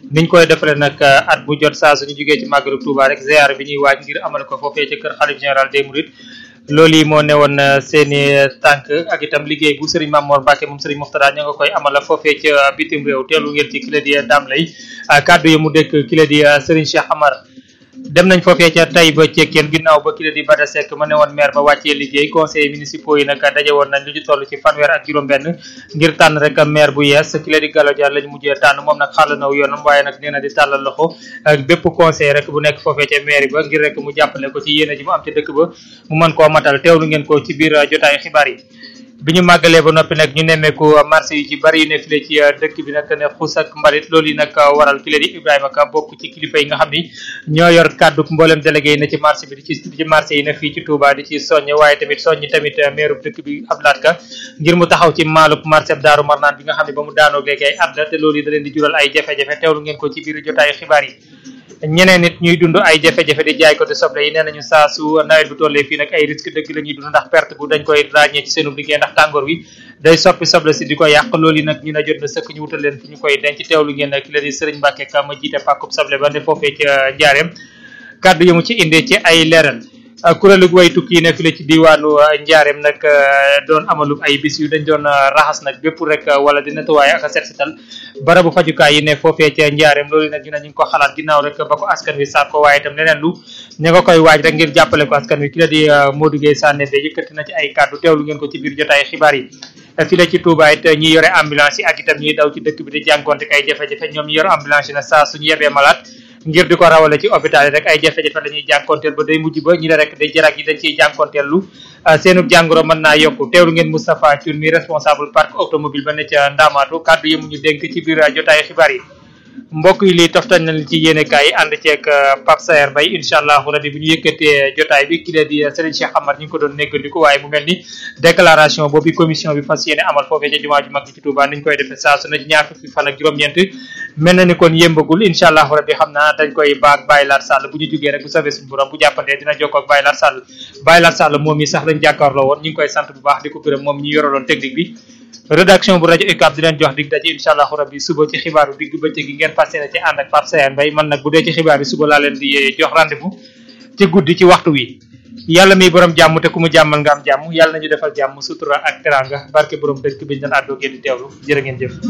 niñ koy defalee nag at bu jot saa suñu jógee ci màggalu Touba rek ziar bi ñuy waaj ngir amal ko foofee ca kër xalif général des Mourides loolu yi moo newoon seeni tànk ak itam liggéey bu Serigne Mamour Mbacke moom Serigne Moxtada ña nga koy amal foofee ca bitim réew teelu ngeen ci kila di Dame lay kaddu yi mu dëkk kila di Serigne Cheikh Amar dem nañ foofee ca tay ba cekkeen ginnaaw ba kila di Bada Seck ma ne woon maire ba wàccee liggéey conseil municipaux yi nag daje woon nañ lu ñu toll ci fanweer ak juróom-benn ngir tànn rek maire bu yees kila di Gallo Dia lañ mujjee tànn moom nag xàll naw yoonam waaye nag nee na di tàllal loxo ak bépp conseil rek bu nekk foofee ca maire ba ngir rek mu jàppale ko ci yéene ji mu am ca dëkk ba mu mën koo matal teewlu ngeen ko ci biir jotaayu xibaar yi bi ñu màggalee ba noppi nag ñu nemmeeku marché yi ci bari yu ne file ci dëkk bi nag ne xus ak mbalit loolu yi nag waral ki leen di Ibrahima Ka bokk ci kilifa yi nga xam ni ñoo yor kàddu mboolem délégué yi ne ci marché bi di ci ci marché yi ne fii ci Touba di ci soññ waaye tamit soññ tamit meeru dëkk bi Abdoulaye Ka ngir mu taxaw ci maalub marché bi Daaru Marnaan bi nga xam ne ba mu daanoo léegi ay at la te loolu yi da leen di jural ay jafe-jafe teewlu ngeen ko ci biir jotaayu xibaar yi ñeneen nit ñuy dund ay jafe-jafe di jaay ko te soble yi nee nañu saa su nawet bu tollee fii nag ay risque dëgg la ñuy dund ndax perte bu dañ koy ràññee ci seenu liggéey ndax tàngoor wi day soppi soble si di ko yàq loolu yi nag ñu ne jot na sëkk ñu wutal leen fi ñu koy denc teewlu ngeen ki la di Sëriñ Mbàkke ka ma jiite pàkkub soble ba ne foofee ca njaareem kàddu yi mu ci indee ci ay leeral kuréelu way tukki yi ne fi la ci diwaanu njaareem nag doon amalub ay bis yu dañ doon raxas nag bépp rek wala di nettoyer ak a set setal barabu fajukaay yi ne foofee ca njaareem loolu nag ñu ne ñu ngi ko xalaat ginnaaw rek ba ko askan wi saat ko waaye itam leneen lu ña nga koy waaj rek ngir jàppale ko askan wi ki la di Modou Gueye Sané de yëkkati na ci ay kàddu teewlu ngeen ko ci biir jotaay xibaar yi fi la ci Touba it ñi yore ambulance yi ak itam ñiy daw ci dëkk bi di jànkonte ay jafe-jafe ñoom ñi yor ambulance yi na saa suñu yebee malade ngir di ko rawale ci hôpital yi rek ay jafe-jafe la ñuy jànkonteel ba day mujj ba ñi ne rek day jarak yi dañ ciy jànkonteel lu seenu jàngoro mën naa yokku teewlu ngeen Moustapha Thioune mi responsable parc automobile ba ne ca Ndamaatu kàddu yi mu ñu dénk ci biir jotaay xibaar yi mbokk yi lii toftañ nañ ci yéene kaay yi ànd ceeg Pape Saer Mbaye incha allah rabi bu ñu yëkkatee jotaay bi ki la di Serigne Cheikh Amar ñu ngi ko doon néggandiku waaye mu mel ni déclaration boobu commission bi fas yéene amal foofee ca jumaa ju mag ji ci Touba niñ koy defee saa su ne ñaar fukki fan ak juróom-ñeent mel na ni kon yëmbagul incha allah rabi xam naa dañ koy baag Baye Lar Sall bu ñu jógee rek bu safee suñu borom bu jàppandee dina jokkoo ak Baye Lar Sall Baye Lar Sall moom yi sax lañ jàkkaarloo woon ñu ngi koy sant bu baax di ko gërëm moom ñu yoraloon technique bi rédaction bu rajo UCAB di leen jox dig daje incha allahu rabbi suba ci xibaaru digg bëccëg gi ngeen fas yéene ci ànd ak Pape Sayer Mbaye man nag bu dee ci xibaar yi suba laa leen di jox rendez-vous ci guddi ci waxtu wi yàlla mi borom jàmm te ku mu jàmmal nga am jàmm yàlla nañu defal jàmm sutura ak teranga barke borom dëkk bi ñu doon àddoo ngeen di teewlu jërë ngeen jëf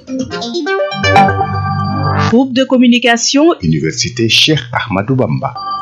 Groupe de communication Université Cheikh Ahmadou Bamba